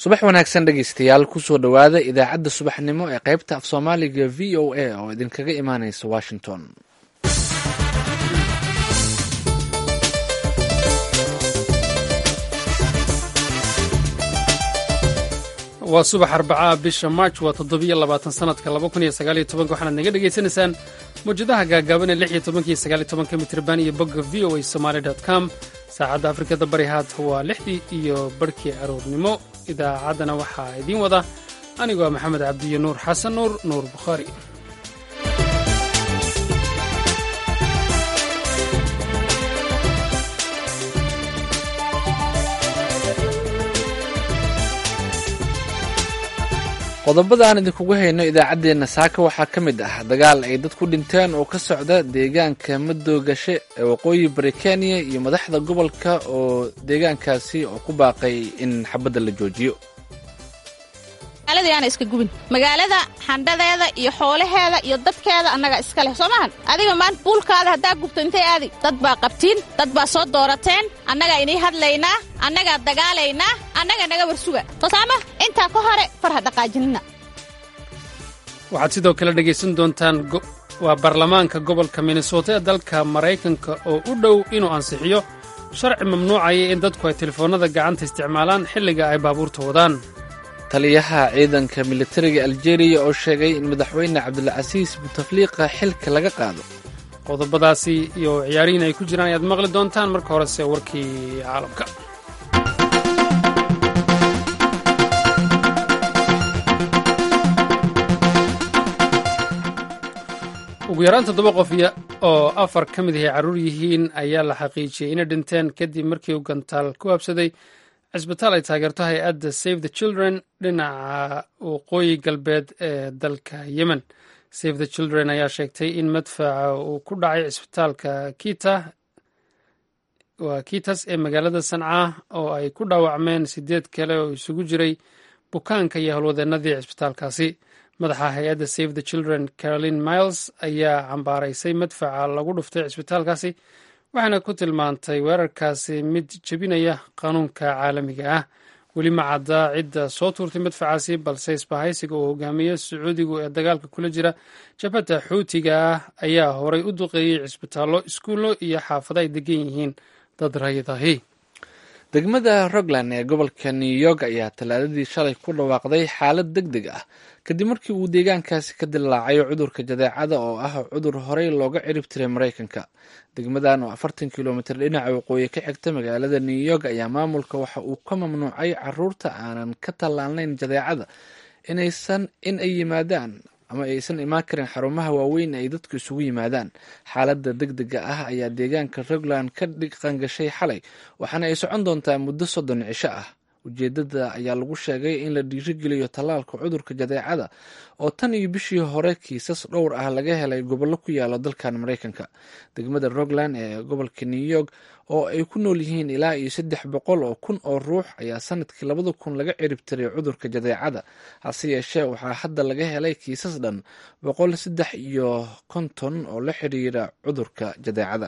subax wanaagsan dhegeystayaal kusoo dhowaada idaacadda subaxnimo ee qaybta af soomaaliga v o a oo idinkaga imaaneysa washington waa subax arbacaa bisha march waa toddobiyo labaatan sanadka laba kun iyo sagaaliyo tobanka waxaanaad naga dhagaysanaysaan mawjadaha gaagaaban ee lix iyo tobanka iyo sagaaliyo tobanka mitrban iyo bogga v o a somaali dot com saacadda afrikada bari haata waa lixdii iyo barhkii aroornimo idaacaddana waxaa idiin wada anigoo maxamed cabdiyo nuur xasan nuur nuur bukhaari qodobada aan idinkugu hayno idaacaddeenna saaka waxaa ka mid ah dagaal ay dad ku dhinteen oo ka socda deegaanka madoogashe ee waqooyi bari kenya iyo madaxda gobolka oo deegaankaasi oo ku baaqay in xabadda la joojiyo magaalada yaana iska gubin magaalada xandhadeeda iyo xoolaheeda iyo dadkeeda annaga iska leh soo maahan adiga maanta buulkaada haddaa gubto intay aadi dad baa qabtiin dad baa soo doorateen annagaa inii hadlaynaa annagaa dagaalaynaa annaga naga warsuga tosaama intaa ka hore far ha dhaqaajinina waxaad sidoo kale dhegaysan doontaan waa baarlamaanka gobolka minnesota ee dalka maraykanka oo u dhow inuu ansixiyo sharci mamnuucaya in dadku ay telefoonnada gacanta isticmaalaan xilliga ay baabuurta wadaan taliyaha ciidanka militariga aljeeriya oo sheegay in madaxweyne cabdilcasiis butafliiqa xilka laga qaado qodobadaasi iyo ciyaarihiin ay ku jiraan ayaad maqli doontaan marka horese warkii caalamka ugu yaraan toddoba qof oo afar ka mid ahay carruur yihiin ayaa la xaqiijiyey inay dhinteen kadib markii uu gantaal ku habsaday cisbitaal ay taageerto hay-adda save the children dhinaca waqooyi galbeed ee dalka yemen save the children ayaa sheegtay in madfaca uu ku dhacay cisbitaalka kita waa kitas ee magaalada sanca oo ay ku dhaawacmeen sideed kale oo isugu jiray bukaanka iyo howlwadeenadii cisbitaalkaasi madaxa hay-adda save the children caroline miles ayaa cambaaraysay madfaca lagu dhuftay cisbitaalkaasi waxaana ku tilmaantay weerarkaasi mid jebinaya qanuunka caalamiga ah weli ma caddaa cidda soo tuurtay madfacaasi balse isbahaysiga uu hogaamiye sacuudigu ee dagaalka kula jira jabhadda xuutiga ah ayaa horay u duqeeyey cisbitaallo iskuullo iyo xaafado ay degan yihiin dad rayadahi degmada rogland ee gobolka new york ayaa talaadadii shalay ku dhawaaqday xaalad deg deg ah kadib markii uu deegaankaasi ka dilaacayo cudurka jadeecada oo ah cudur horey looga cirib tiray maraykanka degmadan oo afartan kilomitir dhinaca waqooyi ka xigta magaalada new york ayaa maamulka waxa uu ka mamnuucay caruurta aanan ka tallaalnayn jadeecada inaysan in ay yimaadaan ama aysan imaan karin xarumaha waaweyn ay dadku isugu yimaadaan xaaladda deg dega ah ayaa deegaanka rogland ka dhiqangashay xalay waxaana ay socon doontaa muddo soddon cisho ah ujeedada ayaa lagu sheegay in la dhiirigeliyo tallaalka cudurka jadeecada oo tan iyo bishii hore kiisas dhowr ah laga helay gobollo ku yaalo dalkan maraykanka degmada rogland ee gobolka new york oo ay ku nool yihiin ilaa iyo saddex boqol oo kun oo ruux ayaa sanadkii labada kun laga cirib tiray cudurka jadeecada hase yeeshee waxaa hadda laga helay kiisas dhan boqol saddex iyo konton oo la xiriira cudurka jadeecada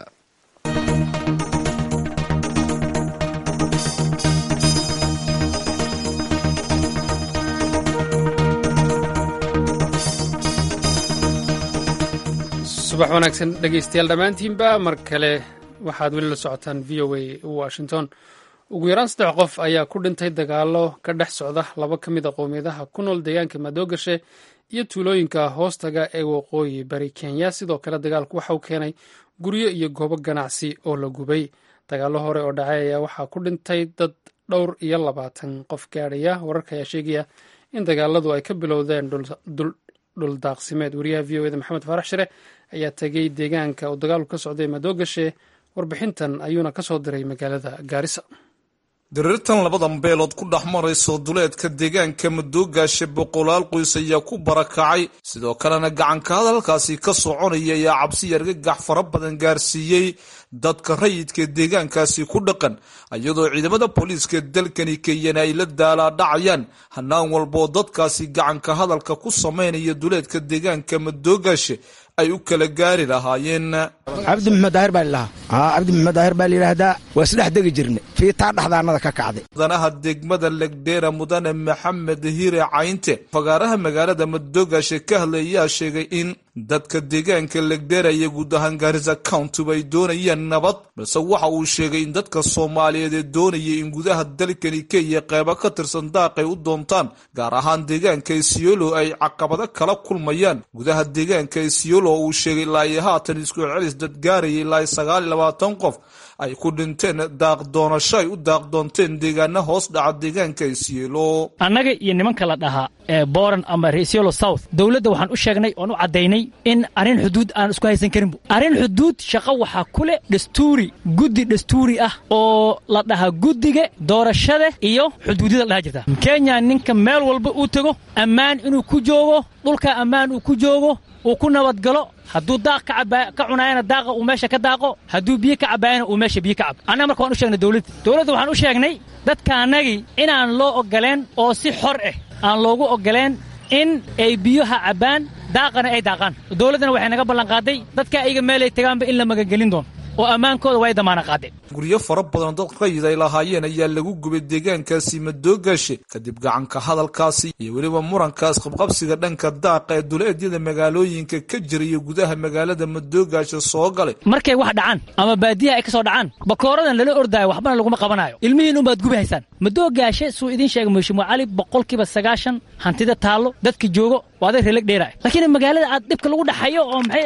subax wanaagsan dhegaystayaal dhammaantiinba mar kale waxaad weli la socotaan v o a washington ugu yaraan saddex qof ayaa ku dhintay dagaalo ka dhex socda laba ka mid a qowmiyadaha ku nool deegaanka madoogashe iyo tuulooyinka hoostaga ee waqooyi bari kenya sidoo kale dagaalku waxa uu keenay guryo iyo goobo ganacsi oo la gubay dagaallo hore oo dhacay ayaa waxaa ku dhintay dad dhowr iyo labaatan qof gaadhaya wararka ayaa sheegaya in dagaaladu ay ka bilowdeen dhuldaaqsimeed wariyaha v o eda maxamed faarax shire ayaa tegey deegaanka uu dagaalku ka socday madoogashe warbixintan ayuuna ka soo diray magaalada gaarisa diriirtan labadan beelood ku dhex marayso duleedka deegaanka madoogaashe boqolaal qoys ayaa ku barakacay sidoo kalena gacanka hadalkaasi ka soconaya ayaa cabsi argagax fara badan gaarsiiyey dadka rayidka deegaankaasi ku dhaqan iyadoo ciidamada booliiska dalkani kenyana ay la daalaadhacayaan hanaan walboo dadkaasi gacanka hadalka ku samaynaya duleedka deegaanka madoogaashe ay u kala gaari lahaayeen cabdi maxmed daahir baa lilahaa haa cabdi maxmed daahir baa layidhaahdaa waa isdhex degi jirnay fiitaa dhexdaanada ka kacday mudanaha degmada legdheera mudane maxamed hire caynte fagaaraha magaalada madoogaashe ka hadlay ayaa sheegay in dadka deegaanka legdheera iyo guud ahaan gaarisa countyba ay doonayaan nabad balse waxa uu sheegay in dadka soomaaliyeed ee doonaya in gudaha dalkani kenya qeybo ka tirsan daaqay u doontaan gaar ahaan deegaanka isiolo ay caqabado kala kulmayaan gudaha deegaanka isiolo oo uu sheegay ilaa iyo haatan isku celcelis dadgaaraya ilaa iyo sagaal iyo labaatan qof ay ku dhinteen daaq doonasho ay u daaq doonteen deegaana hoos dhaca deegaanka isiolo annaga iyo nimanka la dhahaa ee boran ama resiolo south dowladda waxaan u sheegnay oon u caddaynay in arrin xuduud aan isku haysan karinbu arrin xuduud shaqo waxaa ku leh dhastuuri guddi dhastuuri ah oo la dhahaa guddiga doorashada iyo xuduudyada la dhaha jirta kenya ninka meel walba uu tego ammaan inuu ku joogo dhulka ammaan uu ku joogo uu ku nabadgalo hadduu daaq ka cunaayana daaqa uu meesha ka daaqo hadduu biyo ka cabbaayana uu meesha biyo ka cabo annaga marka waan u sheegnay dowladda dowladda waxaan u sheegnay dadka annagii inaan loo oggoleen oo si xor ah aan loogu oggoleen in ay biyoha cabbaan daaqana ay daaqaan dowladdana waxay naga ballanqaaday dadka ayaga meelay tagaanba in la magagelin doono oo ammaankooda way damaana qaadeen guryo fara badan dad rayid ay lahaayeen ayaa lagu gubay deegaankaasi madoogaashe kadib gacanka hadalkaasi iyo weliba murankaas qabqabsiga dhanka daaqa ee duleedyada magaalooyinka ka jira iyo gudaha magaalada madoogaashe soo galay markay wax dhacaan ama baadiyaha ay ka soo dhacaan bakooradan lala ordaayo waxbana laguma qabanayo ilmihiin unbaad gubi haysaan madoogaashe suu idiin sheegay mheshimua cali boqolkiiba sagaashan hantida taallo dadka joogo waa aday reeleg dheeraay laakiin magaalada aad dhibka lagu dhaxayo oo maxay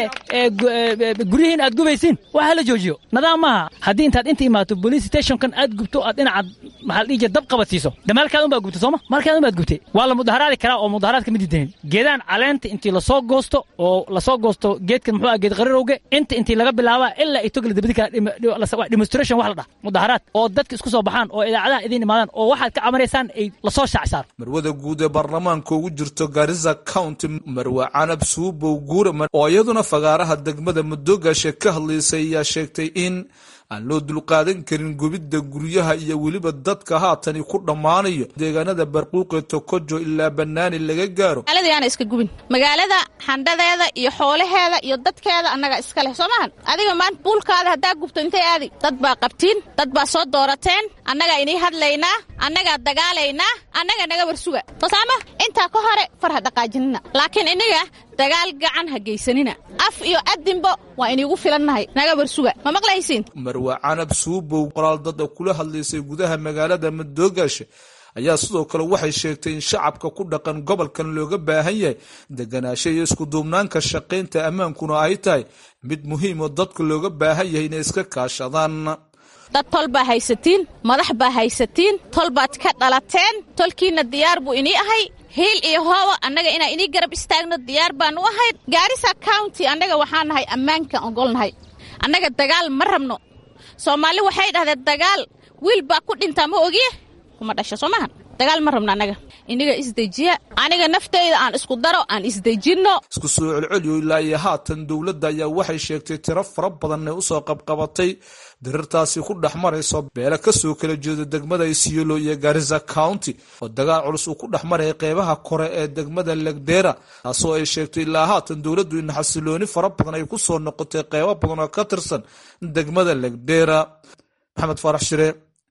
aheede guryihiin aad gubaysiin waxa la joojiyo nadaam maaha haddii intaad inta imaato police stationkan aad gubto aad dhinacaad maxaa la dhihi jira dab qabadsiiso de maalkaad unbaad gubtay sooma maalkaad unbaad gubtay waa la mudaharaadi karaa oo mudaharaadka ma diidanin geedaan caleenta intii lasoo goosto oo lasoo goosto geedkan muxuu ah geed qarirowge inta intii laga bilaabaa ilaa ay togla dabadi kara demonstration wax la dhah mudaharaad oo dadka isku soo baxaan oo idaacadaha idiin imaadaan oo waxaad ka camanaysaan ay lasoo shaacsaaro marwada guud ee baarlamaanka ugu jirto garisa county marwe canab suubow guure oo iyaduna fagaaraha degmada madoogaashe ka hadlaysay ayaa sheegtay in aan loo dulqaadan karin gubidda guryaha iyo weliba dadka haatani ku dhammaanayo deegaanada barquuqee tokojo ilaa bannaani laga gaaro magaalada yaana iska gubin magaalada xandhadeeda iyo xoolaheeda iyo dadkeeda annaga iska leh soo maahan adiga maanta buulkaada haddaa gubto intay aadi dad baa qabtiin dad baa soo doorateen annagaa inii hadlaynaa annagaa dagaalaynaa annaga naga warsuga fasaama intaa ka hore far ha dhaqaajinina laakiin iniga dagaal gacan ha geysanina af iyo adinbo waa iniigu filannahay naga warsuga ma maqlaysiin marwe canab suubow qoraal dad kula hadlaysay gudaha magaalada madoogaashe ayaa sidoo kale waxay sheegtay in shacabka ku dhaqan gobolkan looga baahan yahay deganaasho iyo iskuduubnaanka shaqaynta ammaankuna ay tahay mid muhiim oo dadka looga baahan yahay inay iska kaashadaan dad tol baa haysatiin madax baa haysatiin tol baad ka dhalateen tolkiinna diyaar buu inii ahay hiil iyo hoowa annaga inaa inii garab istaagno diyaar baanu ahay gaarisa county annaga waxaa nahay ammaankan ogolnahay annaga dagaal ma rabno soomaali waxay dhahdeen dagaal wiil baa ku dhintaa ma ogiye kuma dhasho soo maahan dagaal ma rabno annaga iniga isdejiya aniga naftayda aan isku daro aan isdejinno isku soo celceliyo ilaa iyo haatan dowladda ayaa waxay sheegtay tiro fara badan ay usoo qabqabatay dirirtaasi ku dhex marayso beele kasoo kala jeeda degmada isiolo iyo garisa county oo dagaal culus uu ku dhex maraya qeybaha kore ee degmada legdera taasoo ay sheegtay ilaa haatan dowladdu in xasilooni fara badan ay ku soo noqotay qeybo badan oo ka tirsan degmada legdera maxamed faarax shire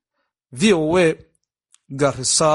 v o a garisa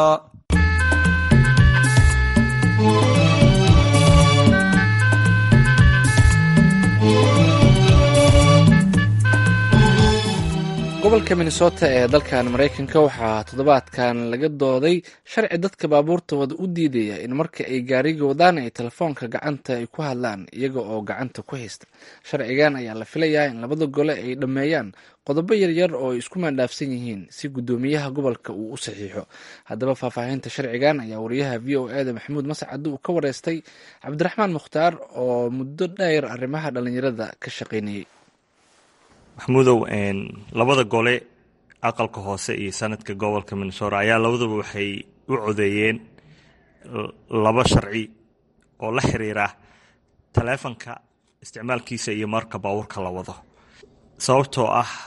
gobolka minnesota ee dalkan maraykanka waxaa toddobaadkan laga dooday sharci dadka baabuurtooda u diidaya in marka ay gaariga wadaan ay telefoonka gacanta ay ku hadlaan iyaga oo gacanta ku haysta sharcigan ayaa la filayaa in labada gole ay dhammeeyaan qodobo yaryar oo ay isku maandhaafsan yihiin si guddoomiyaha gobolka uu u saxiixo haddaba faahfaahinta sharcigan ayaa wariyaha v o e da maxamuud mascad uu ka wareystay cabdiraxmaan mukhtaar oo muddo dheer arrimaha dhallinyarada ka shaqaynayay maxamuudow labada gole aqalka hoose iyo sanadka gobolka minnesota ayaa labaduba waxay u codeeyeen laba sharci oo la xiriira taleefanka isticmaalkiisa iyo marka baabuurka la wado sababtoo ah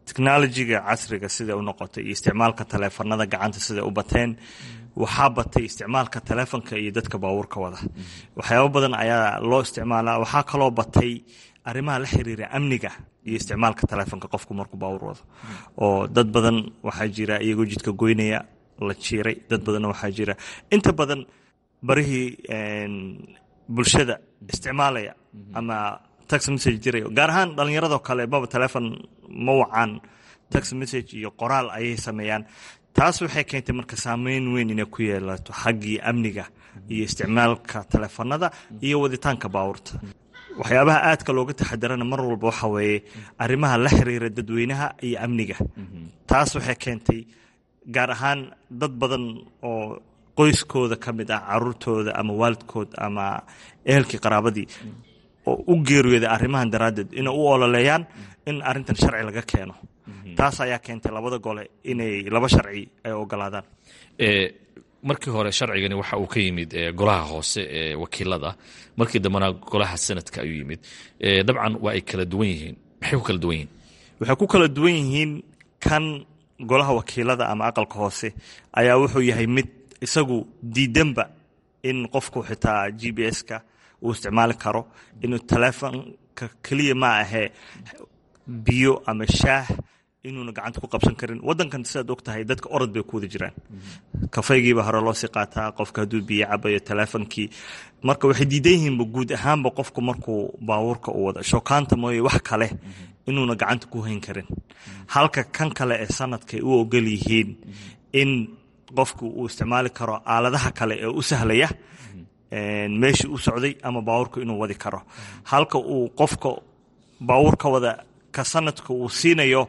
technologiga casriga sida u noqotay iyo isticmaalka taleefanada gacanta sida u bateen waxaa batay isticmaalka taleefonka iyo dadka baabuurka wada waxyaabo badan ayaa loo isticmaalaa waxaa kaloo batay arrimaha la xiriira amniga iyo isticmaalka taleefonka qofku markuu baabuur wado oo dad badan waxaa jira iyagoo jidka goynaya la jiiray dad badanna waxaa jira inta badan barihii bulshada isticmaalaya ama tax message diraya gaar ahaan dhallinyaradoo kale maba telefon ma wacaan tax message iyo qoraal ayay sameeyaan taas waxay keentay marka saameyn weyn inay ku yeelato xaggii amniga iyo isticmaalka taleefanada iyo waditaanka baabuurta waxyaabaha aadka looga taxadarana mar walba waxa weeye arrimaha la xiriira dadweynaha iyo amniga taas waxay keentay gaar ahaan dad badan oo qoyskooda ka mid ah caruurtooda ama waalidkood ama ehelkii qaraabadii oo u geeriyooda arrimahan daraaddeed inay u ololeeyaan in arrintan sharci laga keeno taas ayaa keentay labada gole inay laba sharci ay ogolaadaan markii hore sharcigani waxa uu ka yimid golaha hoose ee wakiilada markii dambena golaha sanadka ayuu yimid dabcan waa ay kala duwan yihiin maxay ku kala duwan yihiin waxay ku kala duwan yihiin kan golaha wakiilada ama aqalka hoose ayaa wuxuu yahay mid isagu diidanba in qofku xitaa g b s-ka uu isticmaali karo inuu taleefonka keliya ma ahee biyo ama shaah inuuna gacanta ku qabsan karin wadankan sidaad og tahay dadka orod bay ku wada jiraan kafaygiiba hore loo sii qaataa qofka hadduu biyo cabayo taleefonkii marka waxay diidan yihiinba guud ahaanba qofku markuu baabuurka u wado shookaanta mooye wax kale inuuna gacanta ku hayn karin halka kan kale ee sanadkay u ogol yihiin in qofku uu isticmaali karo aaladaha kale ee u sahlaya meeshii u socday ama baabuurka inuu wadi karo halka uu qofka baabuurka wada ka sanadka uu siinayo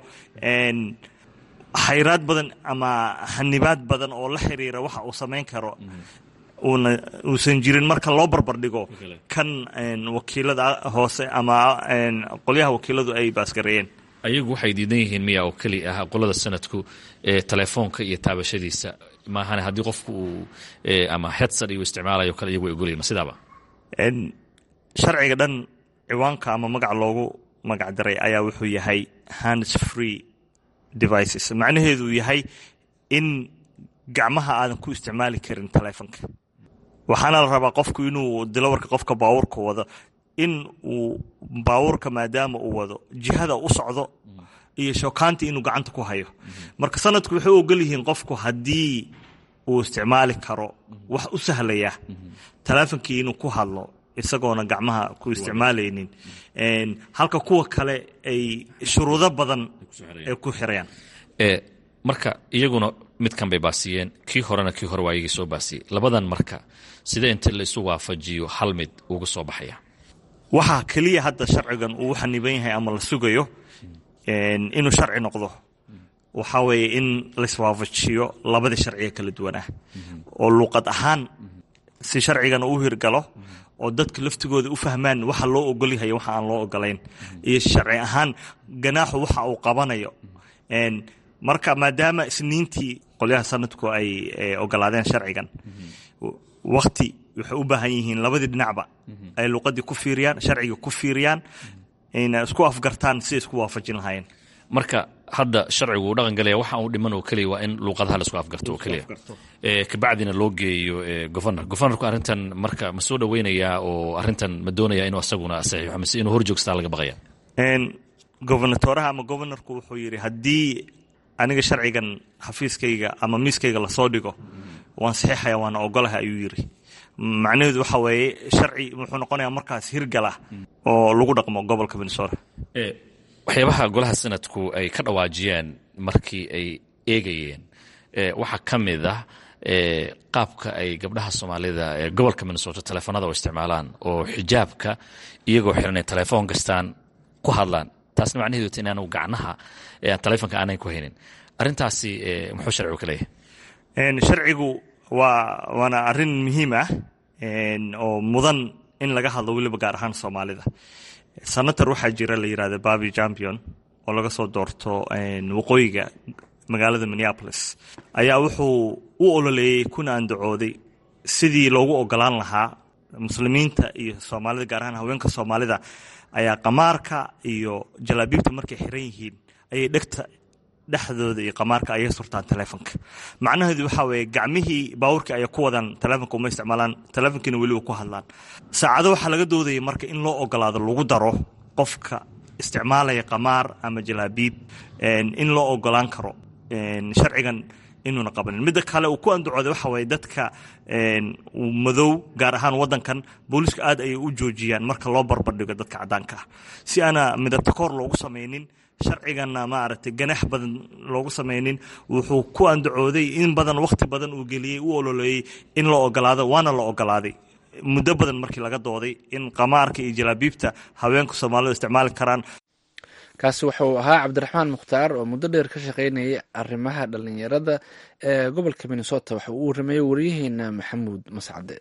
xayraad badan ama hanibaad badan oo la xiriira waxa uu samayn karo uuna uusan jirin marka loo barbardhigo kan wakiilada hoose ama qolyaha wakiiladu ay baasgareeyeen ayagu waxay diidan yihiin miya oo keli ah qolada sanadku telefoonka iyo taabashadiisa maahane haddii qofku uu ama hedsad iyo isticmaalayo kale iyagu ogolyahin ma sidaaba sharciga dhan ciwaanka ama magac loogu magac daray ayaa wuxuu yahay hands free devices macnaheedu yahay in gacmaha aadan ku isticmaali karin taleefonka waxaana la rabaa qofku inuu dilowarka qofka baabuurka wado in uu baabuurka maadaama uu wado jihada u socdo iyo shookaantii inuu gacanta ku hayo marka sanadku waxay u ogol yihiin qofku haddii uu isticmaali karo wax u sahlaya taleefonkii inuu ku hadlo isagoona gacmaha ku isticmaalaynin halka kuwa kale ay shuruudo badan ay ku xirayaan marka iyaguna midkan bay baasiyeen kii horena kii hore waa iyagii soo baasiyey labadan marka sidee inta la isu waafajiyo hal mid uga soo baxaya waxaa keliya hadda sharcigan uu xaniban yahay ama la sugayo inuu sharci noqdo waxaa weeye in laiswaafajiyo labadii sharciga kala duwan ah oo luuqad ahaan si sharcigan uu hirgalo oo dadka laftigooda u fahmaan waxa loo ogolyahay waxa aan loo ogolayn iyo sharci ahaan ganaaxu waxa uu qabanayo marka maadaama isniintii qolyaha sanadku ay ogolaadeen sharcigan wakti waxay u baahan yihiin labadii dhinacba ay luuqadii ku fiiriyaan sharciga ku fiiriyaan ayna isku afgartaan siday isku waafajin lahaayeen marka hadda sharcigu uu dhaqan galaya waxa uu dhiman oo keliya waa in luuqadaha la isku afgarto oo keliya kabacdina loo geeyo governor governorku arrintan marka ma soo dhoweynayaa oo arrintan ma doonaya inuu asaguna saxiixo mise inuu hor joogstaa laga baqaya gobernatoraha ama governorku wuxuu yidhi haddii aniga sharcigan xafiiskayga ama miiskayga lasoo dhigo waan saxiixaya waana ogolaha ayuu yidhi macnaheedu waxa weeye sharci wuxuu noqonayaa markaas hirgala oo lagu dhaqmo gobolka minnesota waxyaabaha golaha sanadku ay ka dhawaajiyeen markii ay eegayeen waxaa ka mid ah qaabka ay gabdhaha soomaalida ee gobolka minnesota teleefonada u isticmaalaan oo xijaabka iyagoo xiranay telefoon kastaan ku hadlaan taasna macnaheedu ta inaanu gacnaha telefonka aanan ku haynin arrintaasi muxuu sharcigu ka leeyahay sharcigu waa waana arrin muhiim ah oo mudan in laga hadlo weliba gaar ahaan soomaalida senator waxaa jira la yidhahda babi champion oo laga soo doorto waqooyiga magaalada minneapolis ayaa wuxuu u ololeeyey kuna andacooday sidii loogu ogolaan lahaa muslimiinta iyo soomaalida gaar ahaan haweenka soomaalida ayaa qamaarka iyo jalaabiibta markay xiran yihiin ayay dhegta dhexdooda iyo qamaarka ayay surtaan telefonka macnaheedu waxaa weeye gacmihii baabuurkii ayay ku wadaan telefonka uma isticmaalaan telefonkiina weli ku hadlaan saacado waxaa laga doodaya marka in loo ogolaado lagu daro qofka isticmaalaya qamaar ama jalaabiib in loo ogolaan karo sharcigan inuuna qabanin midda kale uu ku andacooday waxa waye dadka madow gaar ahaan wadankan booliiska aad ayay u joojiyaan marka loo barbardhigo dadka caddaanka ah si aana midabtakoor loogu samaynin sharciganna maaragtay ganax badan loogu samaynin wuxuu ku andacooday in badan wakhti badan uu geliyey u ololeeyey in la ogolaado waana la ogolaaday muddo badan markii laga dooday in qamaarka iyo jalaabiibta haweenka soomaalidu isticmaali karaan kaasi wuxuu ahaa cabdiraxmaan mukhtaar oo muddo dheer ka shaqaynayay arrimaha dhalinyarada ee gobolka minnesota waxa uu warameeyey waryaheena maxamuud mascade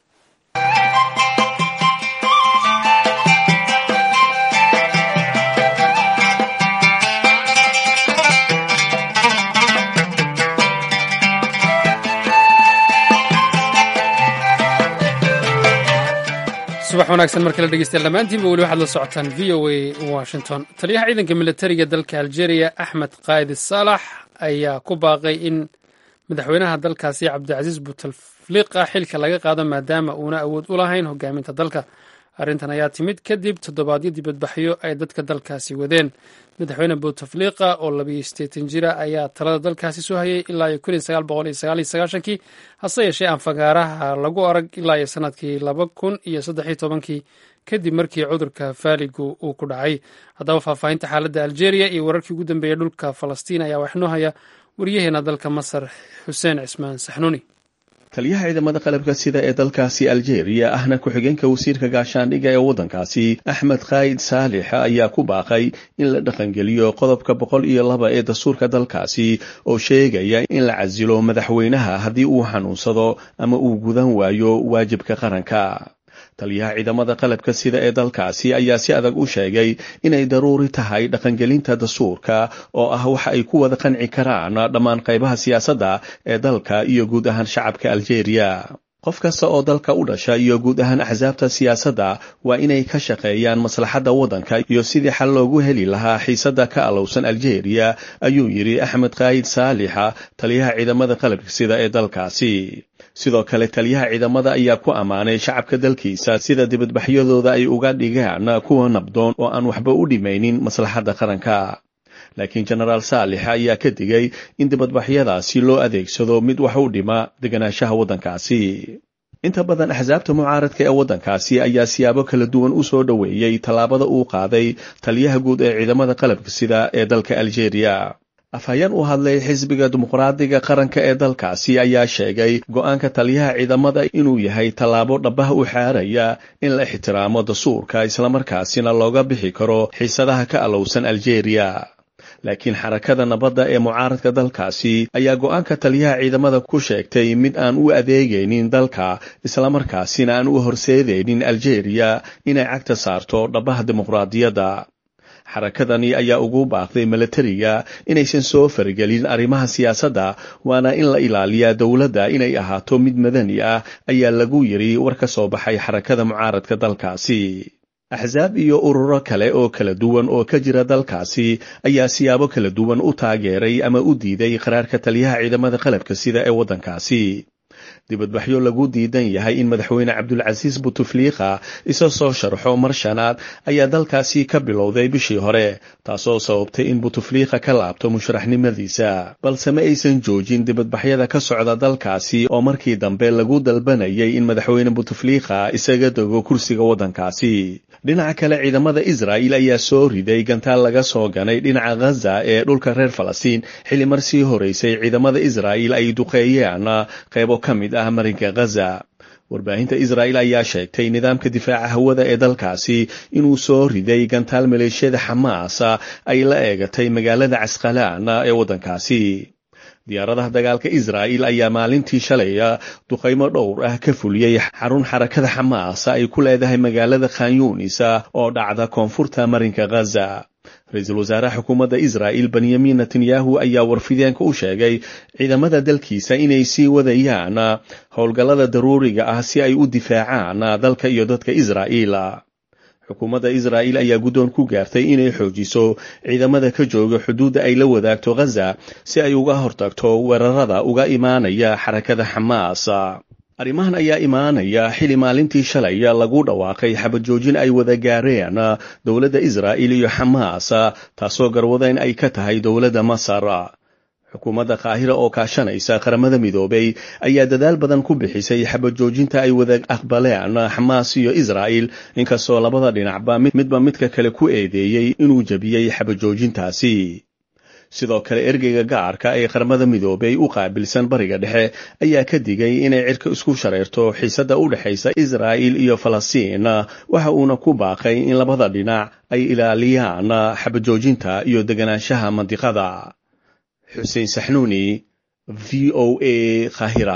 subax wanaagsan mar kale dhegeystayaal dhammaantiinba weli waxaad la socotaan v o a washington taliyaha ciidanka militariga dalka algeria axmed kaayid saalax ayaa ku baaqay in madaxweynaha dalkaasi cabdicasiis buteflika xilka laga qaado maadaama uuna awood u lahayn hogaaminta dalka arrintan ayaa timid kadib toddobaadyo dibadbaxyo ay dadka dalkaasi wadeen madaxweyne buteflika oo labiyo sideetan jira ayaa talada dalkaasi soo hayay ilaa iyo kun iyo sagaal boqol iyo sagaal iyo sagaashankii hase yeeshee aan fagaaraha lagu arag ilaa iyo sanadkii laba kun iyo saddex iyo tobankii kadib markii cudurka faaligu uu ku dhacay haddaba faahfaahinta xaaladda algeria iyo wararkii ugu dambeeyey dhulka falastiin ayaa waxnoo haya waryaheena dalka masar xuseen cismaan saxnuuni taliyaha ciidamada qalabka sida ee dalkaasi aljeeriya ahna ku-xigeenka wasiirka gaashaandhigga ee waddankaasi axmed khaayid saalix ayaa ku baaqay in la dhaqangeliyo qodobka boqol iyo laba ee dastuurka dalkaasi oo sheegaya in la casilo madaxweynaha haddii uu xanuunsado ama uu gudan waayo waajibka qaranka taliyaha ciidamada qalabka sida ee dalkaasi ayaa si adag u sheegay inay daruuri tahay dhaqangelinta dastuurka oo ah waxa ay ku wada qanci karaan dhammaan qaybaha siyaasadda ee dalka iyo guud ahaan shacabka aljeeriya qof kasta oo dalka u dhasha iyo guud ahaan axsaabta siyaasadda waa inay ka shaqeeyaan maslaxadda waddanka iyo sidii xal loogu heli lahaa xiisadda ka alowsan aljeeriya ayuu yidhi axmed kaayid saalixa taliyaha ciidamada qalabka sida ee dalkaasi sidoo kale taliyaha ciidamada ayaa ku ammaanay shacabka dalkiisa sida dibadbaxyadooda ay uga dhigaan kuwa nabdoon oo aan waxba u dhimaynin maslaxadda qaranka laakiin jenaraal saalix ayaa ka digay in dibadbaxyadaasi loo adeegsado mid wax u dhima deganaanshaha waddankaasi inta badan axsaabta mucaaradka ee waddankaasi ayaa siyaabo kala duwan u soo dhoweeyey tallaabada uu qaaday taliyaha guud ee ciidamada qalabka sida ee dalka aljeeriya afhayeen u hadlay xisbiga dimuqraadiga qaranka ee dalkaasi ayaa sheegay go-aanka taliyaha ciidamada inuu yahay tallaabo dhabbaha u xaaraya in la ixtiraamo dastuurka islamarkaasina looga bixi karo xiisadaha ka alowsan aljeeriya laakiin xarakada nabadda ee mucaaradka dalkaasi ayaa go-aanka taliyaha ciidamada ku sheegtay mid aan u adeegaynin dalka islamarkaasina aan u horseedaynin aljeeriya inay cagta saarto dhabbaha dimuqraadiyadda xarakadani ayaa ugu baaqday milatariga inaysan soo faragelin arrimaha siyaasadda waana in la ilaaliyaa dowladda inay ahaato mid madani ah ayaa lagu yidhi war ka soo baxay xarakada mucaaradka dalkaasi axsaab iyo ururo kale oo kala duwan oo ka jira dalkaasi ayaa siyaabo kala duwan u taageeray ama u diiday qaraarka taliyaha ciidamada qalabka sida ee waddankaasi dibadbaxyo lagu diidan yahay in madaxweyne cabdulcasiis butufliika isa soo sharxo mar shanaad ayaa dalkaasi ka bilowday bishii hore taasoo sababtay in butufliika ka laabto musharaxnimadiisa balse ma aysan joojin dibadbaxyada ka socda dalkaasi oo markii dambe lagu dalbanayay in madaxweyne butufliika isaga dego kursiga waddankaasi dhinaca kale ciidamada israa'il ayaa soo riday gantaal laga soo ganay dhinaca ghaza ee dhulka reer falastiin xilli mar sii horeysay ciidamada israa'il ay duqeeyeen qaybo ka mid ah marinka ghaza warbaahinta israa'il ayaa sheegtay nidaamka difaaca hawada ee dalkaasi inuu soo riday gantaal maleeshiyada xamaas ay la eegatay magaalada casqalaan ee waddankaasi diyaaradaha dagaalka israa'il ayaa maalintii shalay duqaymo dhowr ah ka fuliyey xarun xarakada xamaas ay ku leedahay magaalada khanyunis oo dhacda koonfurta marinka ghaza ra-iisul wasaaraha xukuumadda israa'il benyamin netanyahu ayaa warfideenka u sheegay ciidamada dalkiisa inay sii wadayaan howlgallada daruuriga ah si ay u difaacaan dalka iyo dadka israa'iil xukuumadda israa'il ayaa guddoon ku gaartay inay xoojiso ciidamada ka jooga xuduudda ay la wadaagto ghaza si ay uga hortagto weerarada uga imaanaya xarakada xamaas arrimahan ayaa imaanaya xili maalintii shalay lagu dhawaaqay xabad joojin ay wada gaareen dowladda israa'il iyo xamaas taasoo garwadeen ay ka tahay dowladda masar xukuumadda qaahira oo kaashanaysa qaramada midoobay ayaa dadaal badan ku bixisay xabad joojinta ay wada aqbaleen xamaas iyo israa'il inkastoo labada dhinacba midba midka kale ku eedeeyey inuu jebiyey xabad joojintaasi sidoo kale ergeyga gaarka ee qaramada midoobay u qaabilsan bariga dhexe ayaa ka digay inay cirka isku shareerto xiisadda u dhexaysa israa'il iyo falastiin waxa uuna ku baaqay in labada dhinac ay ilaaliyaan xabad joojinta iyo deganaanshaha mandiqada xuseen saxnuuni v o a kahira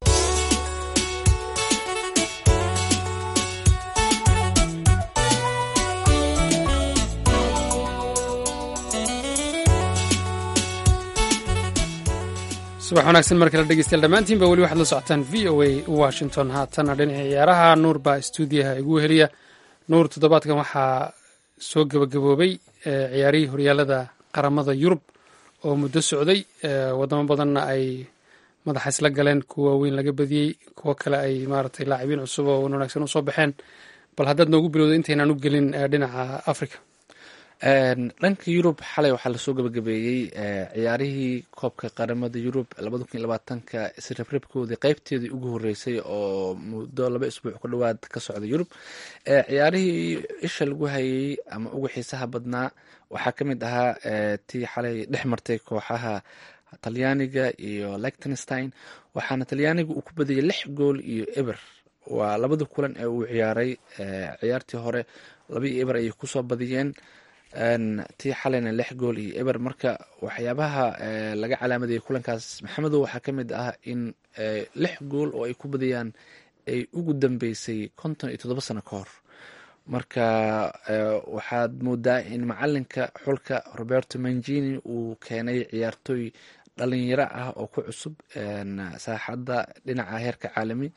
subax wanaagsan mar kale dhegeystayaal dhammaantiinba weli waxaad la socotaan v o a washington haatana dhinaca ciyaaraha nuur baa stuudiyaha igu heliya nuur toddobaadkan waxaa soo gebagaboobay ciyaarihii horyaalada qaramada yurub oo muddo socday wadamo badanna ay madaxa isla galeen kuwa waaweyn laga badiyey kuwo kale ay maaragtay laacibiin cusub oo wanaagsan usoo baxeen bal haddaad noogu bilowda intaynaan u gelin dhinaca africa dhanka yurub xalay waxaa lasoo gabagabeeyey ciyaarihii koobka qaramada yurub labada kun iyo labaatanka isreebreebkoodii qeybteedii ugu horeysay oo muddo laba isbuuc ku dhowaad ka socda yurub ciyaarihii isha lagu hayay ama ugu xiisaha badnaa waxaa ka mid ahaa tii xalay dhex martay kooxaha talyaaniga iyo lectenstein waxaana talyaaniga uu ku badiyey lix gool iyo eber waa labada kulan ee uu ciyaaray ciyaartii hore laba iyo eber ayay kusoo badiyeen tii xalayna lix gool iyo eber marka waxyaabaha laga calaamadayay kulankaas maxamedow waxaa ka mid ah in lix gool oo ay ku badiyaan ay ugu dambeysay konton iyo toddoba sano ka hor marka waxaad moodaa in macalinka xulka roberto mangini uu keenay ciyaartooy dhalinyaro ah oo ku cusub saaxadda dhinaca heerka caalami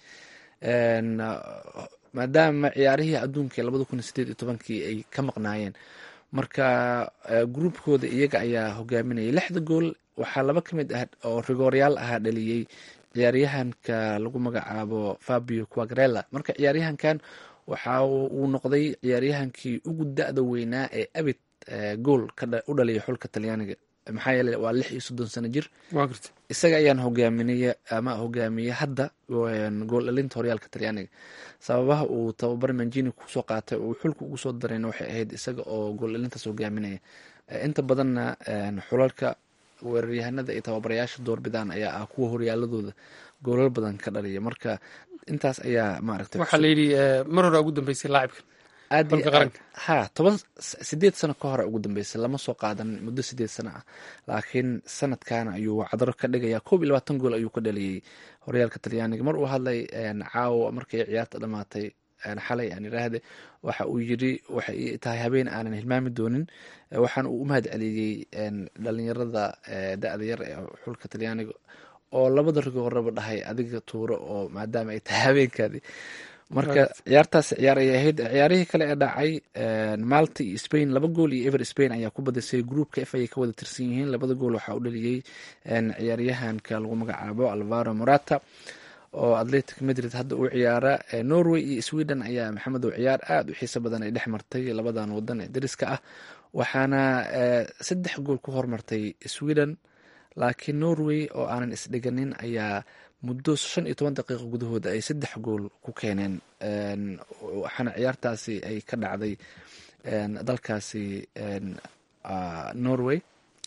maadaama ciyaarihii adduunka labada kun iyo sideed iyo tobankii ay ka maqnaayeen marka gruubkooda iyaga ayaa hogaaminayay lixda gool waxaa laba ka mid ah oo rigooryaal ahaa dhaliyey ciyaaryahanka lagu magacaabo fabio quagrela marka ciyaaryahankan waxa uu noqday ciyaaryahankii ugu da-da weynaa ee abid gool u dhaliyay xulka talyaaniga maxaa yeele waa lix iyo soddon sano jir isaga ayaan hogaaminay ama hogaamiyey hadda gool dhalinta horyaalka talyaaniga sababaha uu tababar manjini kusoo qaatay uu xulka ugu soo darayna waxay ahayd isaga oo gool dhalintaas hogaaminaya inta badanna xulalka weeraryahanada iyo tababarayaasha doorbidaan ayaa ah kuwa horyaaladooda goolal badan ka dhaliya marka intaas ayaa maaragtay waxaa layidhi mar hore ugu dambeysay laacibka aad iyo aad ha toban sideed sano ka hore ugu dambeysay lama soo qaadan muddo sideed sano ah laakiin sanadkan ayuu cadro ka dhigaya koob iyo labaatan gool ayuu ka dhaliyey horyaalka talyaaniga mar uu hadlay caawa markay ciyaarta dhamaatay xalay aan iraahde waxa uu yiri waxay tahay habeen aanan hilmaami doonin waxaana uu u mahad celiyey dhalinyarada da-da yar ee xulka talyaaniga oo labada rigooraba dhahay adiga tuuro oo maadaama ay tahay habeenkaadi marka ciyaartaas ciyaar ayay ahayd ciyaarihii kale ee dhacay malta iyo spain laba gool iyo ever spain ayaa ku badisay groupka f ayay ka wada tirsan yihiin labada gool waxaa u dhaliyey ciyaaryahanka lagu magacaabo alvaro morata oo atletic madrid hadda uu ciyaara norway iyo sweden ayaa maxamedow ciyaar aada u xiiso badan ay dhex martay labadan wadan ee dariska ah waxaana saddex gool ku hormartay sweden laakiin norway oo aanan isdhiganin ayaa muddo shan iyo toban daqiiqo gudahooda ay saddex gool ku keeneen waxaana ciyaartaasi ay ka dhacday dalkaasi norway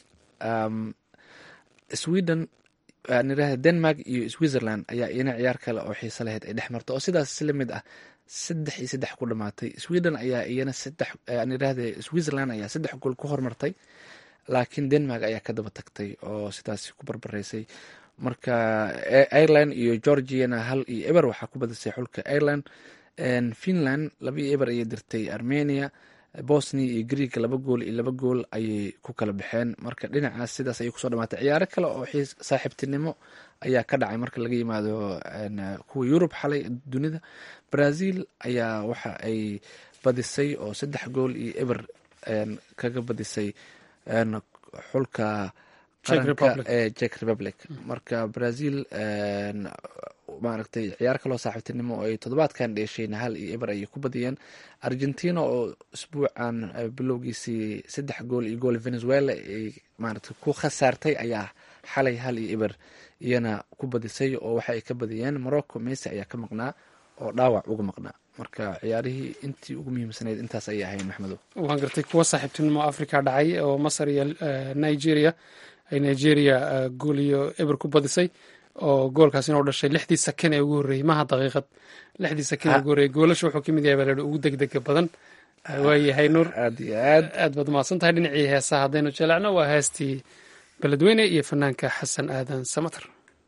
sweden nirahda denmark iyo switzerland ayaa iyana ciyaar kale oo xiiso lahayd ay dhex marta oo sidaas si lamid ah saddex iyo saddex ku dhamaatay sweden ayaa iyana saddex nirahda switzerland ayaa saddex gool ku hormartay laakiin denmark ayaa ka daba tagtay oo sidaas ku barbaraysay marka ireland iyo georgiana hal iyo eber waxaa ku badisay xulka ireland finland laba iyo eber ayay dirtay armenia bosnia iyo greeg laba gool iyo laba gool ayay ku kala baxeen marka dhinacaas sidaas ayay kusoo dhamaatay ciyaaro kale oo saaxiibtinimo ayaa ka dhacay marka laga yimaado kuwa yurub xalay dunida brazil ayaa waxa ay badisay oo saddex gool iyo eber kaga badisay xulka qaranka ee jek republic marka brazil maaragtay ciyaar kaloo saaxiibtinimo oo ay toddobaadkan dheeshayna hal iyo eber ayay ku badiyeen argentina oo isbuucan bilowgiisii saddex gool iyo gool venezuela ay maaragtay ku khasaartay ayaa xalay hal iyo eber iyana ku badisay oo waxa ay ka badiyeen morocco messi ayaa ka maqnaa oo dhaawac uga maqnaa marka ciyaarihii intii ugu muhiimsanayd intaas ayay ahayn maxmedo waan gartay kuwa saaxiibtinimo africa dhacay oo masar iyo nigeria ay nigeria gool iyo eber ku badisay oo goolkaasina u dhashay lixdii sakan ee ugu horreeyey maha daqiiqad lixdii sakan ee ugu horreeyey goolasha wuxuu ka mid yahay baa lahi ugu degdega badan waayahay nuur aad iyo aad aad baad umahadsan tahay dhinacii heesaha haddaynu jaleecno waa heestii beledweyne iyo fanaanka xasan aadan samater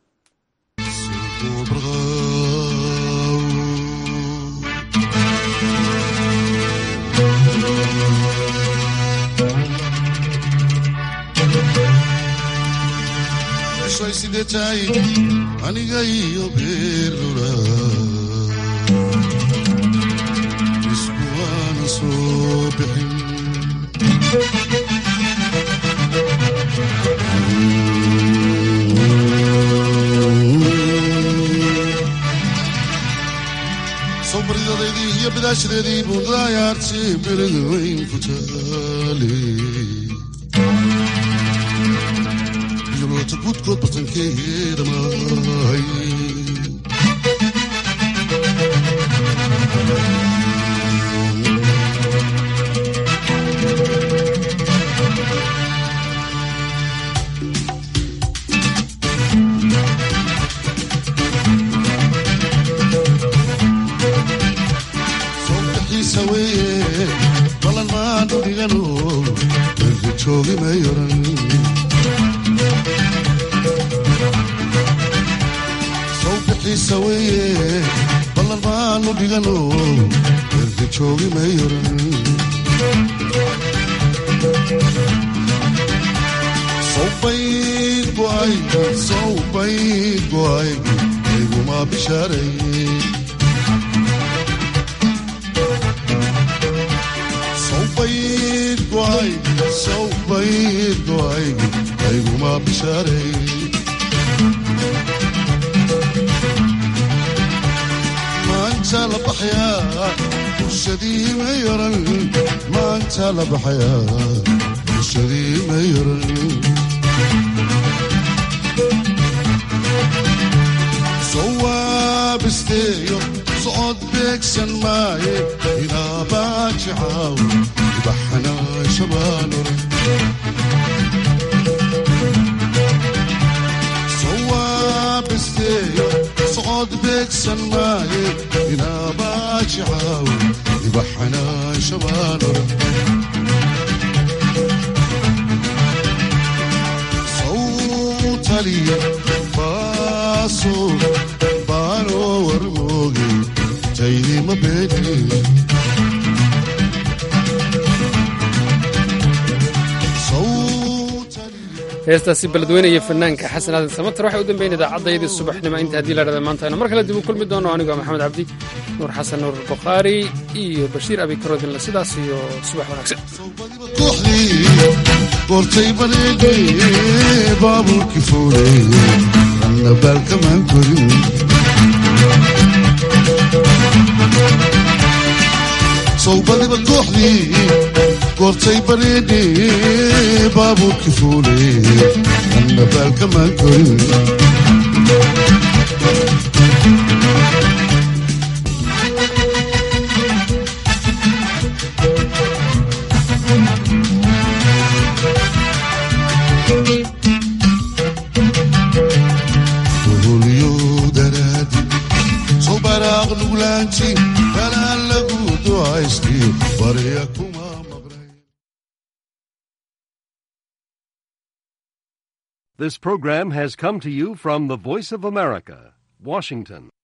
aniga iyo beerlula isku waana soo bixin sawbaridadeedii iyo bidaashadeedii buundaayaarti berada weyn ku taale yolota gudkood batankeeda mahay soobixiisa weeye balan maanu dhigano erga joogi mayoran sawbixiisa weeye ballan maanu dhigano erga joogi mayoran sawbayd go'aygu sawbayd go'aygu ayguma bishaaray sawbayd go'aygu sawbayd go'aygu ayguma bishaaray maanta la baxayaa bulshadii ma yaran maanta la baxayaa bulshadii ma yaran sawaabisteeyo socod beegsan maaye inaabaaji caaw ibaxanaa shabaalor sawaabisteeyo socod beegsan maaye inaabaaji caaw ibaxanaa shabaalor sawtaliya baaso baanoo warmooge taydima beeni heestaasi beledweyne iyo fanaanka xasan aadan samater waxay u dambeyn idaacaddaydii subaxnimo inta haddii la dhahda maanta aynu mar kale dib u kulmi doono anigoo maxamed cabdi nuur xasan nuur bukhaari iyo bashiir abikarodinle sidaas iyo subax wanaagsan kooxdii goortay bareedhe baabuurkii fuulay anna baalkamaan korin sawbadiba kooxdii goortay bareedhe baabuurkii fuulay anna baalkamaan korin Oholiyo daraadi soo baraaq nuglaanti kanaan lagu ducaysti barya kuma maqnay This program has come to you from the Voice of America, Washington.